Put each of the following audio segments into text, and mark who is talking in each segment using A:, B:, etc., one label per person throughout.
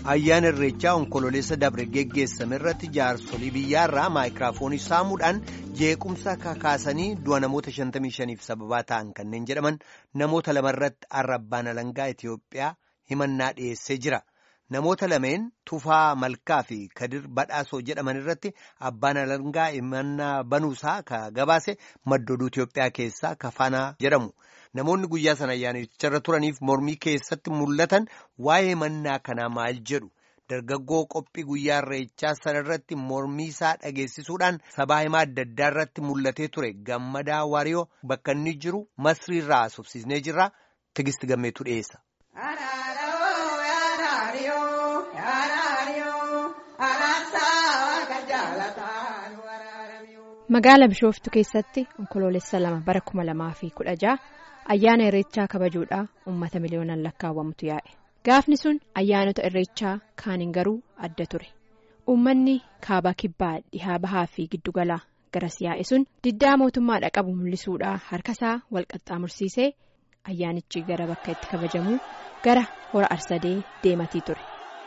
A: ayyaana irreechaa onkololeessa dabre geggeessame irratti jaarsolii biyyaarraa maayikiraafoonii saamuudhaan jeequmsa kakaasanii du'a namoota 55f sababaa ta'an kanneen jedhaman namoota lamarratti arrabbaan alangaa Itiyoophiyaa himannaa dhiyeessee jira. Namoota lameen Tufaa Malkaa fi Kadir Badhaasoo jedhaman irratti abbaan alangaa himannaa banuusaa ka gabaase maddooduu Itiyoophiyaa keessaa Kafaanaa jedhamu. Namoonni guyyaa sana ayyaanicha turaniif mormii keessatti mul'atan waa'ee himannaa kanaa maal jedhu dargaggoo qophii guyyaa irreechaa sana irratti mormii isaa dhageessisuudhaan sabaa himaa adda addaa irratti mul'atee ture gammadaa waariyoo bakka inni jiru masriirraa haasofsiisnee jirra tigisti gammeetu dhiyeessa.
B: Magaala Bishooftuu keessatti onkoloolessa lama bara kuma lamaa fi kudha jaha ayyaana irreechaa kabajuudhaa uummata miliyoonaan lakkaawwamutu yaa'e. Gaafni sun ayyaanota irreechaa kaaniin garuu adda ture. Uummanni kaabaa kibbaa dhihaa bahaa fi giddugalaa garas yaa'e sun diddaa mootummaadha qabu mul'isuudhaa harkasaa wal qaxxaamursiisee ayyaanichi gara bakka itti kabajamuu gara hora arsadee deematii ture.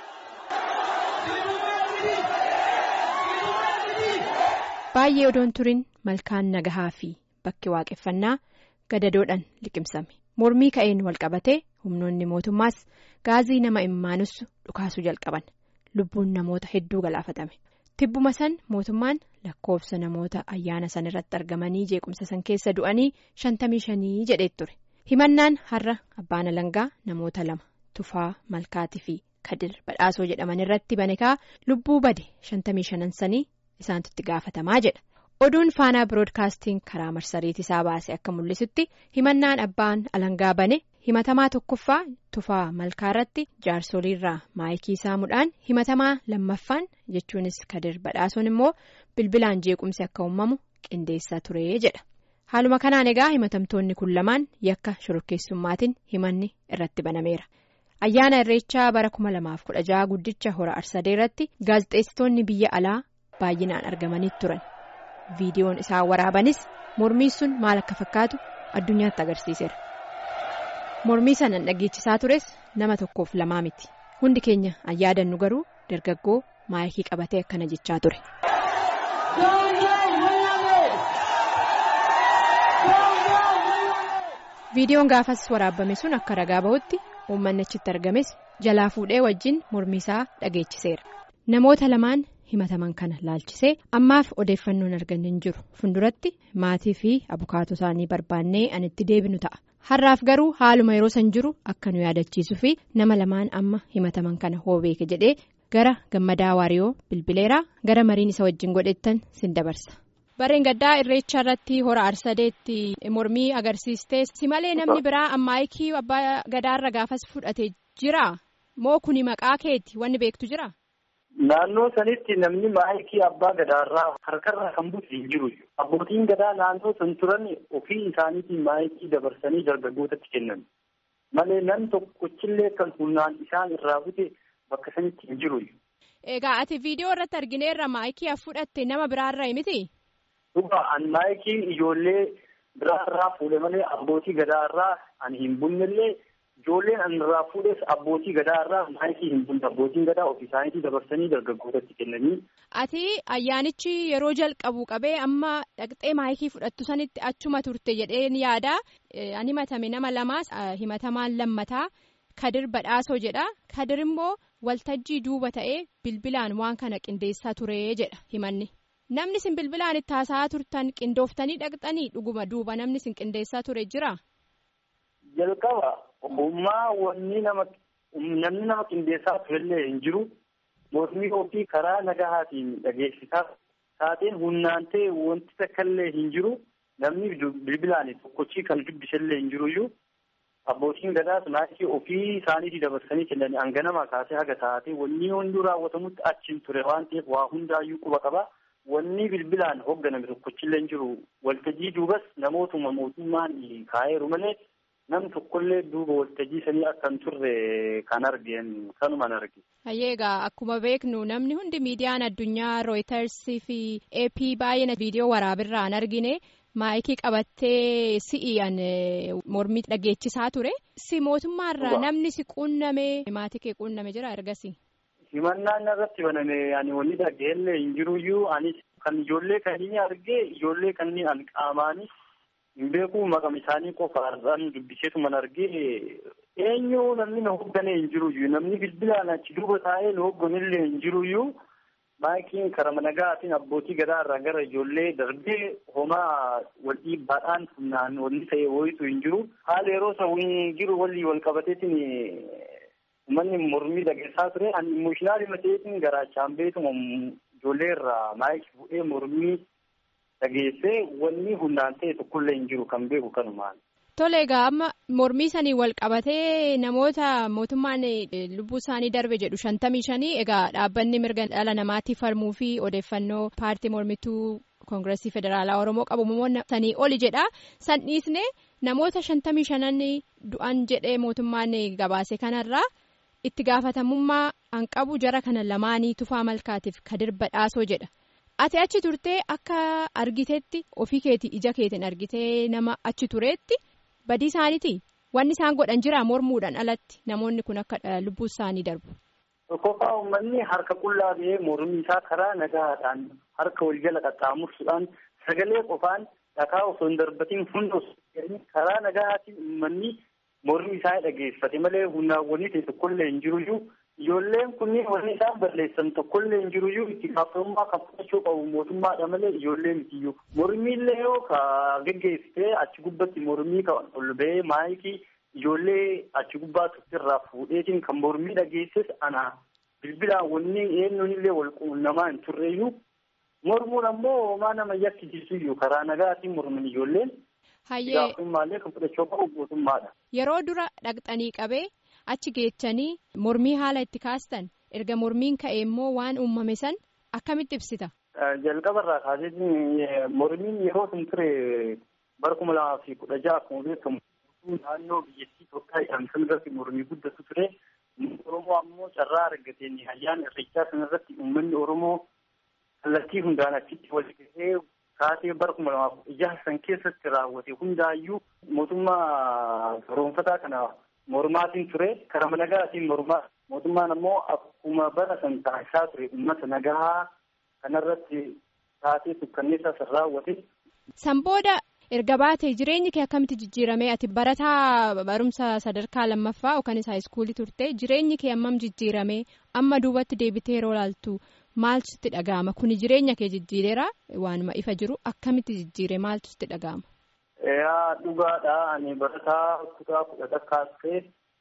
B: Baay'ee odoon turin malkaan nagahaa fi bakki waaqeffannaa gadadoodhaan liqimsame mormii ka'een wal qabatee humnoonni mootummaas gaazii nama imimmaanussu dhukaasuu jalqaban lubbuun namoota hedduu galaafatame tibbuma san mootummaan lakkoofsa namoota ayyaana san irratti argamanii jeequmsa san keessa du'anii shantamii shanii jedhee ture himannaan har'a abbaan alangaa namoota lama tufaa malkaatii fi kadir badhaasoo jedhaman irratti banekaa lubbuu bade shantamii shanan sanii. isaantu itti gaafatamaa jedha oduun faanaa biroodkaastiin karaa marsariitii isaa baase akka mul'isutti himannaan abbaan alangaa bane himatamaa tokkoffaa tufaa malkaa irratti jaarsoliirraa maayikii saamuudhaan himatamaa lammaffaan jechuunis kadir badhaasoon immoo bilbilaan jeequmsi akka uumamu qindeessaa ture jedha haaluma kanaan egaa himatamtoonni kun lamaan yakka shorokkeessummaatiin himanni irratti banameera. ayyaana irreechaa bara kuma lamaaf kudha jaha guddicha hora arsadee irratti gaazexeessitoonni biyya alaa. baay'inaan argamanii turan viidiyoon isaan waraabanis mormii sun maal akka fakkaatu addunyaatti agarsiiseera mormii sanan dhageechisaa tures nama tokkoof lamaa miti hundi keenya ayyaadannu garuu dargaggoo maayikii qabatee akkana jechaa ture. viidiyoon gaafas waraabame sun akka ragaa bahutti uummanni achitti argames jalaa fuudhee wajjin mormii isaa dhageechiseera namoota lamaan. himataman kana laalchisee ammaaf odeeffannoon arganne hin jiru funduratti maatii fi abukaatoo isaanii barbaannee anitti deebinu ta'a har'aaf garuu haaluma yeroo san jiru akka nu yaadachiisuu fi nama lamaan amma himataman kana hoo beeke jedhee gara gammadaa waariyoo bilbileeraa gara mariin isa wajjin godhettan sin dabarsa. bareen gaddaa irreecha irratti hora arsadeetti mormii agarsiistee si malee namni biraa ammaayikii abbaa gadaarra gaafas fudhate jira moo kuni maqaa keeti wanni beektu jira.
C: Naannoo sanitti namni maayikii abbaa gadaarraa harkarraa kan buuse hin jiru. Abbootiin gadaa naannoo san turan ofii isaaniitiin maayikii dabarsanii dargaggootatti kennan. Malee namni tokkochillee kan humnaan isaan irraa bute bakka sanitti hin jiru.
B: Egaa ati viidiyoo irratti argineerra maayikii fudhatte nama biraarraa miti?
C: Dhugaa an maayikii ijoollee biraarraa fuudhe malee abbootii gadaarraa ani hin bunnellee. Ijoolleen an irraa fuudhes abbootii gadaa irraa maayikii hin bunne abbootiin gadaa ofii isaaniitii dabarsanii dargaggootatti kennanii.
B: Ati ayyaanichi yeroo jalqabu qabee amma dhaqxee maayikii fudhattu sanitti achuma turte jedheen yaada an himatame nama lamaas himatamaan lammataa kadir badhaasoo jedha kadir immoo waltajjii duuba ta'ee bilbilaan waan kana qindeessaa ture jedha himanni namni sin bilbilaan itti haasa'aa turtan qindooftanii dhaqxanii dhuguma duuba namni sin qindeessaa ture jira.
C: Jalqaba. Ogummaa wanni nama namni nama qindeessaa turellee hin jiru mormii ofii karaa nagahaatiin dhageessisaa taateen humnaan ta'e wanti takkaallee hin jiru namni bilbilaan tokkochii kan dubbisallee hin jiruyyuu abbootiin gadaas maayikii ofii isaaniitii dabarsanii kennanii hanganama kaasee haga taatee wanni hunduu raawwatamutti achiin ture waan ta'eef waa hundaayyuu quba qaba. Wanni bilbilaan hoogganame tokkochillee hin jiru waltajjii duubas namootuma mootummaan kaa'eeru malee. Nam tokkollee duuba waltajjii sanii akka hin turre kan argeen kanumaan arge.
B: Hayyeegaa akkuma beeknu namni hundi miidiyaan addunyaa rooyitarsii fi ap baay'ina viidiyoo waraabirraan argine maayikii qabattee si'iyaan mormii dhageechisaa ture si mootummaarraa namni si quunname maatii kee quunname jira ergasii.
C: himannaan irratti baname ani wanni dhaggeellee hin jiruyyuu anis kan ijoollee kanneen argee ijoollee kanneen an qaamaanis hin beeku maqam isaanii qofaadhaan dubbiseetuman argee eenyu namni na hoogganee hin jiruyyuu namni bilbilaan achi duuba taa'ee na hoogganillee hin jiruyyuu maayikiin karama nagaatiin abbootii gadaa irraa gara ijoollee darbee homaa wal dhiibbaadhaan humnaan wanni ta'e wayitu hin jiru haala yeroo sawwiin jiru walii wal qabateetiin uummanni mormii dhageessaa ture ani imooshinaali mateetiin garaachaan beekuma ijoollee irraa maayikii bu'ee mormii dhageessee wanni humnaan ta'e tokkollee hin jiru kan beeku kanumaan.
B: Tole egaa amma mormii sanii wal qabatee namoota mootummaan lubbuu isaanii darbe jedhu shantamii shanii egaa dhaabbanni mirga dhala namaatti falmuu fi odeeffannoo paartii mormituu koongireesii federaalaa oromoo qabu namoonni sanii oli jedha san dhiisne namoota shantamii shanan du'an jedhee mootummaan gabaase kanarraa itti gaafatamummaa an qabu jara kana lamaanii tufaa malkaatiif kadir badhaasoo jedha. ati achi turtee akka argiteetti ofii keetii ija keetiin argitee nama achi tureetti. badii isaaniiti wanni isaan godhan jira mormuudhaan alatti namoonni kun akka lubbuu isaanii darbu.
C: Tokkoffaa uummanni harka qullaa ba'ee mormii isaa karaa nagaadhaan harka wal jala qaxxaamursuudhaan sagalee qofaan dhakaa osoo hin darbatiin hunda karaa nagaatiin uummanni mormii isaa dhageeffate malee humnaawwanii ta'e tokkollee hin jiruyyuu ijoolleen kunniin wanni isaan balleessan tokkollee hin jiruyyuu itti gaafatamummaa kan fudhachuu qabu mootummaadha malee ijoollee mitiyyuu mormiillee yoo ka geggeessitee achi gubbatti mormii kan ol ba'ee maayikii ijoollee achi gubbaa irraa fuudheetiin kan mormii dhageesses ana bilbilaan wanni eenyuunillee wal quunnamaa hin turreeyyuu mormuun ammoo homaa nama yakkisiisuyyuu karaa nagaatiin morman ijoolleen. Gaafatamummaa kan fudhachuu qabu mootummaadha.
B: Yeroo dura dhaqxanii qabee. achi geechanii mormii haala itti kaastan erga mormiin ka'e immoo waan uumame san akkamitti ibsita.
C: Jalqaba irraa kaasee mormiin yeroo sun ture bara kuma lamaa fi kudha jaha akkuma beekamu naannoo biyyattii Itoophiyaa jedhamtu irratti mormii guddatu ture. Oromoo ammoo carraa argateen ayyaana irreechaa sana irratti uummanni Oromoo kallattii hundaan achitti wal gahee kaasee bara kuma lamaa kudha jaha san keessatti raawwate hundaayyuu mootummaa garoonfataa kana mormaatiin ture karaa nagaatiin mormaa mootummaan ammoo akkuma bara san taasisaa ture uummata nagaa kanarratti taatee sukkanneessaa san raawwate.
B: San booda erga baatee jireenyi kee akkamitti jijjiirame ati barataa barumsa sadarkaa lammaffaa yookaan haayiskuulii turte jireenyi kee ammam jijjiirame amma duubatti deebitee yeroo laaltu maaltu sitti dhaga'ama kuni jireenya kee jijjiireera waanuma ifa jiru akkamitti jijjiire maaltu sitti dhaga'ama.
C: Yaa dhugaadha ani barataa kutaa kudha takkaas ta'e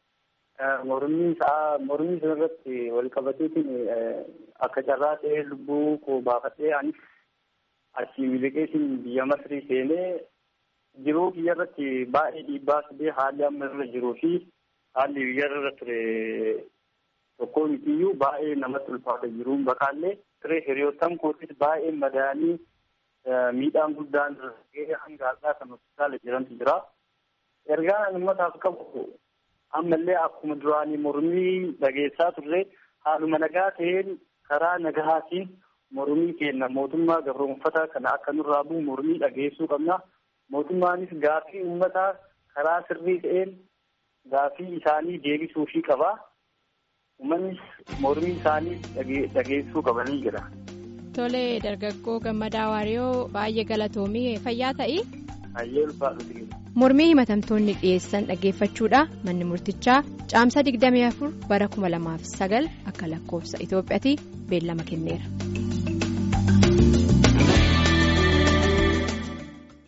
C: mormii isaa mormii sana irratti wal qabateetiin akka carraa ta'ee lubbuu koo baafadhee anis achii miliqeetiin biyya Masrii seenee jiruu biyya irratti baay'ee dhiibbaa fidee haalli amma irra jiruu fi haalli biyya irra ture tokko mitiyyuu baay'ee namatti ulfaata jiruun bakaallee ture hiriyoottan kootis baay'ee madaanii miidhaan guddaan gahee hanga har'aa kan hospitaala jirantu jira. Ergaan ani uummataaf qabu ammallee akkuma duraanii mormii dhageessaa turre haaluma nagaa ta'een karaa nagahaatiin mormii kenna mootummaa gabroonfataa kana akka nurraa bu'u mormii dhageessuu qabna. Mootummaanis gaafii uummataa karaa sirrii ta'een gaafii isaanii deebisuufii qaba. Uummannis mormii isaanii dhageessuu qabanii jira.
B: Tolee dargaggoo gammadaa waariyoo baay'ee galatoomii fayyaa ta'i.
C: Baay'ee ulfaatu
B: Mormii himatamtoonni dhiyeessan dhaggeeffachuudha manni murtichaa caamsa 24 bara 2009 akka lakkoofsa Itoophiyaatti beellama kenneera.